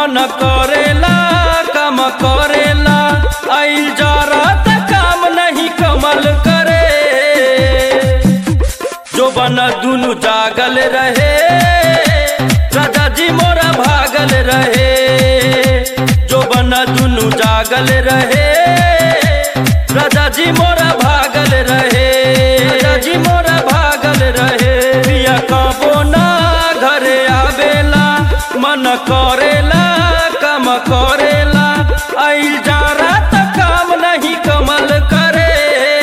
मन करेला काम करेला आइल जरा त काम नहीं कमल करे जो बना दुनु जागल रहे राजा जी मोरा भागल रहे जो बना दुनु जागल रहे राजा जी मोरा भागल रहे राजा जी मोरा भागल रहे पिया कबो ना घरे आवेला मन करेला काम करेला आइल जारा त काम नहीं कमल करे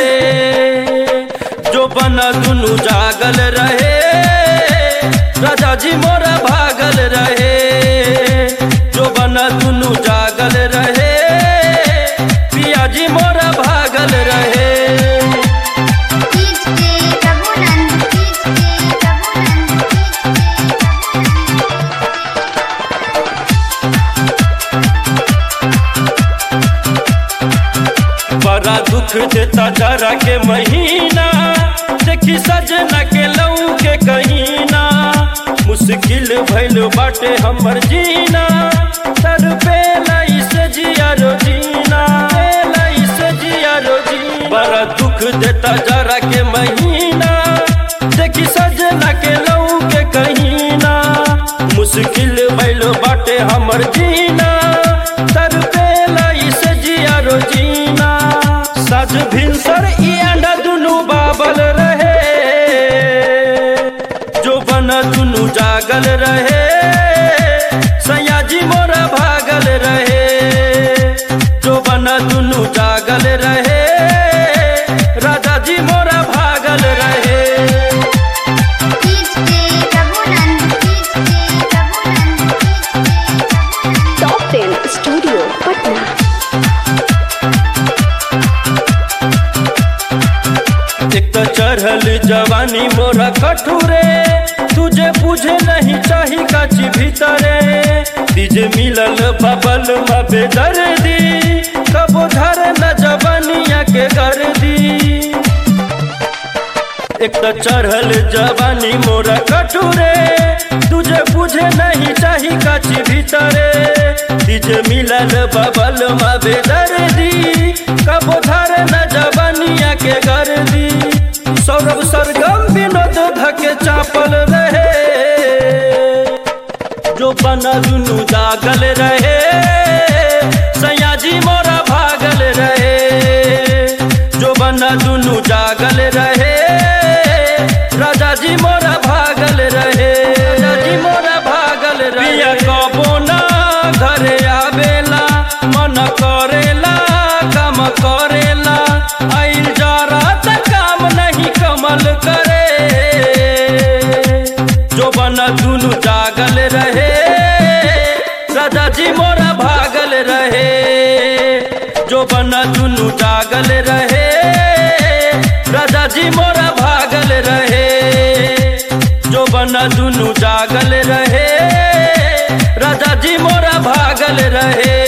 जो बना दुनु जागल रहे राजा जी मोरा भागल रहे जो बना दुनु जागल रहे पिया जी मोरा भागल रहे कीच के रघुनंद कीच के रघुनंद कीच के बड़ा दुख देता जरा के महीना देखी सजना के लऊ के कहीना मुश्किल भइल बाटे हमर जीना तर पे से जिया रो जीना से जिया रो जी बड़ा दुख देता जरा के महीना देखी सजना के लऊ के कहीना मुश्किल भइल बाटे हमर जीना तर पे से जिया रो जीना सज भिनसर ई अंडा दुनु बाबल रहे जो बना दुनु जागल रहे सयाजी मोरा भागल रहे जो बना दुनु जागल रहे राजा जी मोरा भागल रहे कीच के रघुनंद कीच के रघुनंद कीच के टॉप टेन स्टूडियो पटना एक तो चढ़ल जवानी मोरा कठुरे तुझे बुझे नहीं चाही काची भीतरे तीजे मिलल बबल मबे दर्दी कबो धर न जवानिया के गर्दी एक तो चढ़ल जवानी मोरा कठुरे तुझे बुझे नहीं चाही काची भीतरे तीजे मिलल बबल मबे दर्दी कबो धर न जवानिया के गर्दी सौरभ सरगम विनोद धके चापल रहे जो बना दुनु जागल रहे सयाजी मोरा भागल रहे जो बना दुनु जागल रहे राजा जी मोरा भागल रहे राजा जी मोरा भागल रहे पिया कबो ना घरे आवेला मन करेला काम करेला आइल जरा त काम नहीं कमल करे जो बना दुनु जागल रहे राजा जी मोरा भागल रहे जो बना दुनु जागल रहे राजा जी मोरा भागल रहे जो बना दुनु जागल रहे राजा जी मोरा भागल रहे